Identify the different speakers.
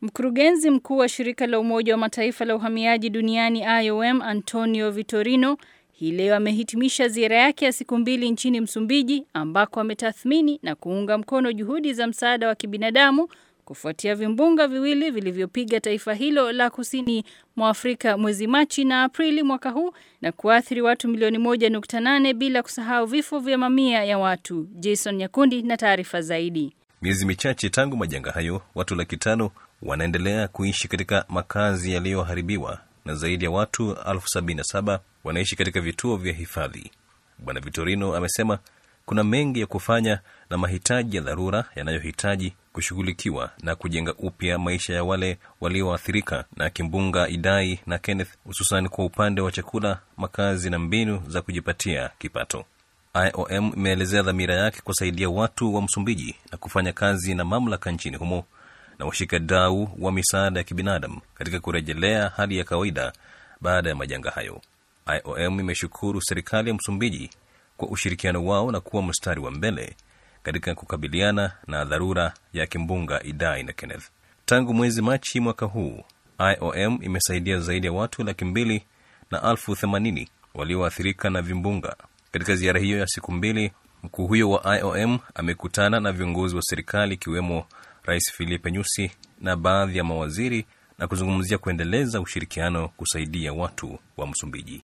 Speaker 1: Mkurugenzi mkuu wa shirika la Umoja wa Mataifa la uhamiaji duniani IOM Antonio Vitorino hii leo amehitimisha ziara yake ya siku mbili nchini Msumbiji ambako ametathmini na kuunga mkono juhudi za msaada wa kibinadamu kufuatia vimbunga viwili vilivyopiga taifa hilo la kusini mwa Afrika mwezi Machi na Aprili mwaka huu na kuathiri watu milioni 1.8 bila kusahau vifo vya mamia ya watu. Jason Nyakundi na taarifa zaidi.
Speaker 2: Miezi michache tangu majanga hayo, watu laki tano wanaendelea kuishi katika makazi yaliyoharibiwa na zaidi ya watu elfu sabini na saba wanaishi katika vituo vya hifadhi. Bwana Vitorino amesema kuna mengi ya kufanya na mahitaji ya dharura yanayohitaji kushughulikiwa na kujenga upya maisha ya wale walioathirika na kimbunga Idai na Kenneth, hususan kwa upande wa chakula, makazi na mbinu za kujipatia kipato. IOM imeelezea dhamira yake kusaidia watu wa Msumbiji na kufanya kazi na mamlaka nchini humo na washikadau wa misaada ya kibinadamu katika kurejelea hali ya kawaida baada ya majanga hayo. IOM imeshukuru serikali ya Msumbiji kwa ushirikiano wao na kuwa mstari wa mbele katika kukabiliana na dharura ya kimbunga Idai na Kenneth. Tangu mwezi Machi mwaka huu, IOM imesaidia zaidi ya watu laki mbili na elfu themanini walioathirika na vimbunga. Katika ziara hiyo ya siku mbili, mkuu huyo wa IOM amekutana na viongozi wa serikali ikiwemo Rais Filipe Nyusi na baadhi ya mawaziri na kuzungumzia kuendeleza ushirikiano kusaidia watu wa Msumbiji.